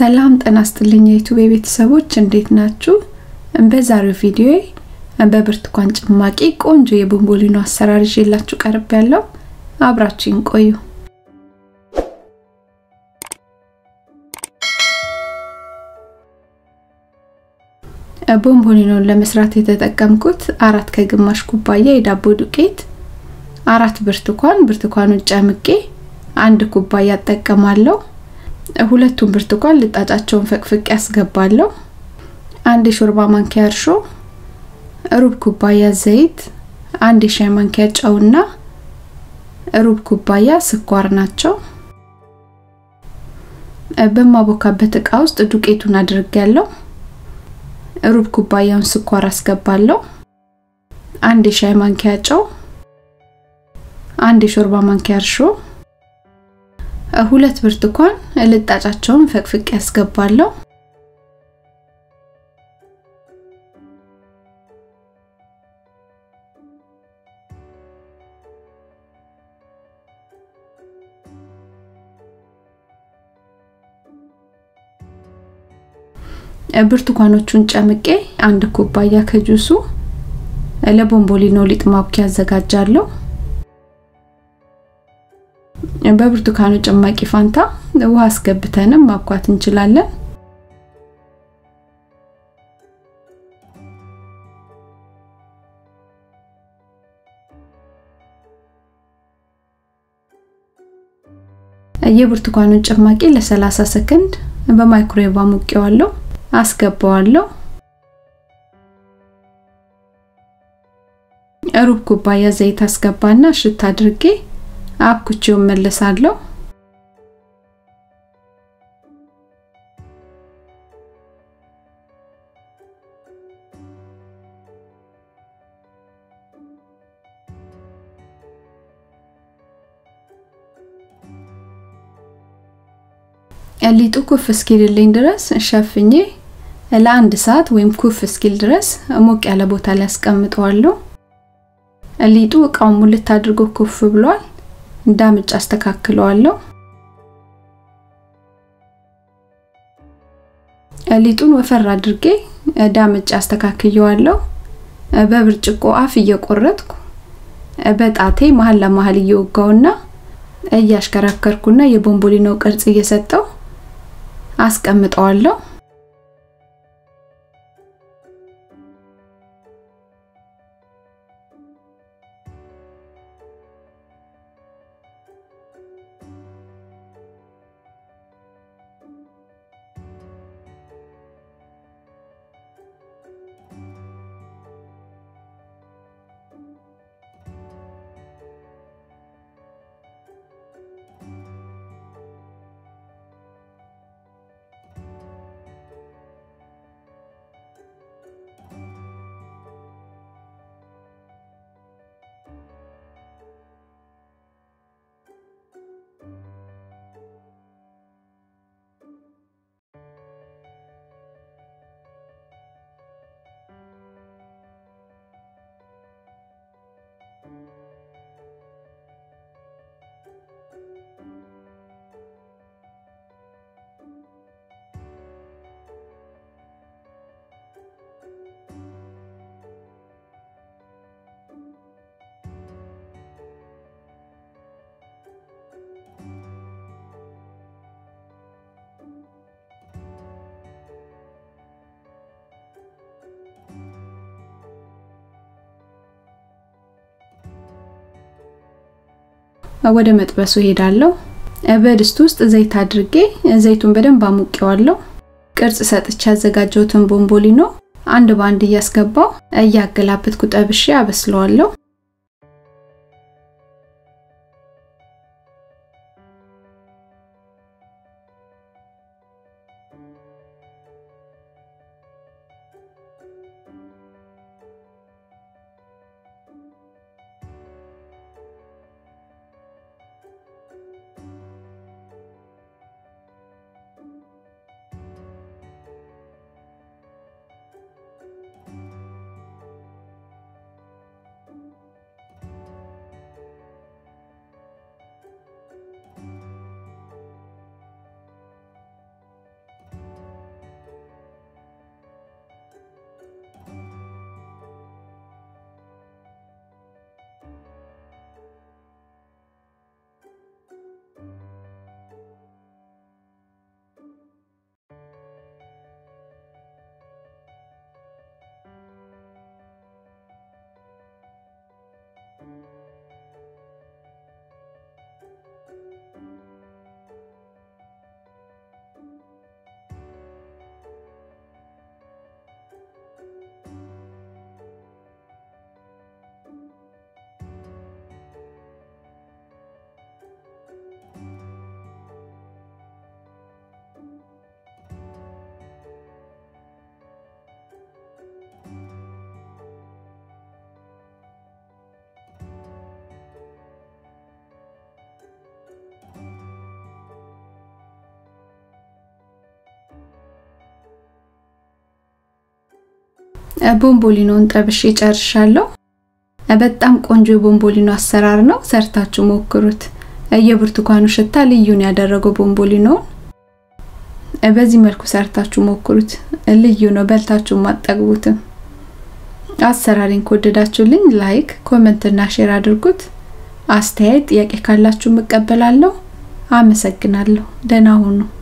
ሰላም ጤና ይስጥልኝ የዩቲዩብ ቤተሰቦች እንዴት ናችሁ? በዛሬው ቪዲዮ በብርቱካን ጭማቂ ቆንጆ የቦምቦሊኖ አሰራር ይዤላችሁ ቀርብ ያለው አብራችሁን ቆዩ። ቦምቦሊኖን ለመስራት የተጠቀምኩት አራት ከግማሽ ኩባያ የዳቦ ዱቄት፣ አራት ብርቱካን ብርቱካኑን ጨምቄ አንድ ኩባያ እጠቀማለሁ። ሁለቱን ብርቱካን ልጣጫቸውን ፈቅፍቄ ያስገባለሁ። አንድ የሾርባ ማንኪያ እርሾ፣ ሩብ ኩባያ ዘይት፣ አንድ የሻይ ማንኪያ ጨውና ሩብ ኩባያ ስኳር ናቸው። በማቦካበት እቃ ውስጥ ዱቄቱን አድርጌያለሁ። ሩብ ኩባያውን ስኳር አስገባለሁ። አንድ የሻይ ማንኪያ ጨው፣ አንድ የሾርባ ማንኪያ እርሾ ሁለት ብርቱካን ልጣጫቸውን ፈቅፍቄ ያስገባለሁ። ብርቱካኖቹን ጨምቄ አንድ ኩባያ ከጁሱ ለቦምቦሊኖ ሊጥ ማቡኪያ አዘጋጃለሁ። በብርቱካኑ ጭማቂ ፋንታ ውሃ አስገብተንም ማብኳት እንችላለን። የብርቱካኑን ጭማቂ ለ30 ሰከንድ በማይክሮዌቭ አሙቄዋለሁ። አስገባዋለሁ። ሩብ ኩባያ ዘይት አስገባና እሽት አድርጌ አብኩቼው መለሳለሁ። ሊጡ ኩፍ እስኪልልኝ ድረስ ሸፍኜ ለአንድ ሰዓት ወይም ኩፍ እስኪል ድረስ ሞቅ ያለ ቦታ ላይ አስቀምጠዋለሁ። ሊጡ እቃውን ሙልት አድርጎ ኩፍ ብሏል። እንዳምጭ አስተካክለዋለሁ። ሊጡን ወፈር አድርጌ ዳምጭ አስተካክየዋለሁ። በብርጭቆ አፍ እየቆረጥኩ በጣቴ መሀል ለመሀል እየወጋውና እያሽከረከርኩና የቦምቦሊኖ ቅርጽ እየሰጠው አስቀምጠዋለሁ። ወደ መጥበሱ ሄዳለሁ። በድስት ውስጥ ዘይት አድርጌ ዘይቱን በደንብ አሙቄዋለሁ። ቅርጽ ሰጥቼ ያዘጋጀሁትን ቦምቦሊኖ አንድ ባንድ እያስገባው እያገላበጥኩ ጠብሼ አበስለዋለሁ። ቦምቦሊኖን ጠብሼ ጨርሻለሁ። በጣም ቆንጆ የቦምቦሊኖ አሰራር ነው። ሰርታችሁ ሞክሩት። የብርቱካኑ ሽታ ልዩን ያደረገው ቦምቦሊኖውን በዚህ መልኩ ሰርታችሁ ሞክሩት። ልዩ ነው፣ በልታችሁ አጠግቡትም። አሰራሬን ከወደዳችሁልኝ ላይክ፣ ኮሜንት እና ሼር አድርጉት። አስተያየት፣ ጥያቄ ካላችሁ እቀበላለሁ። አመሰግናለሁ። ደህና ሁኑ።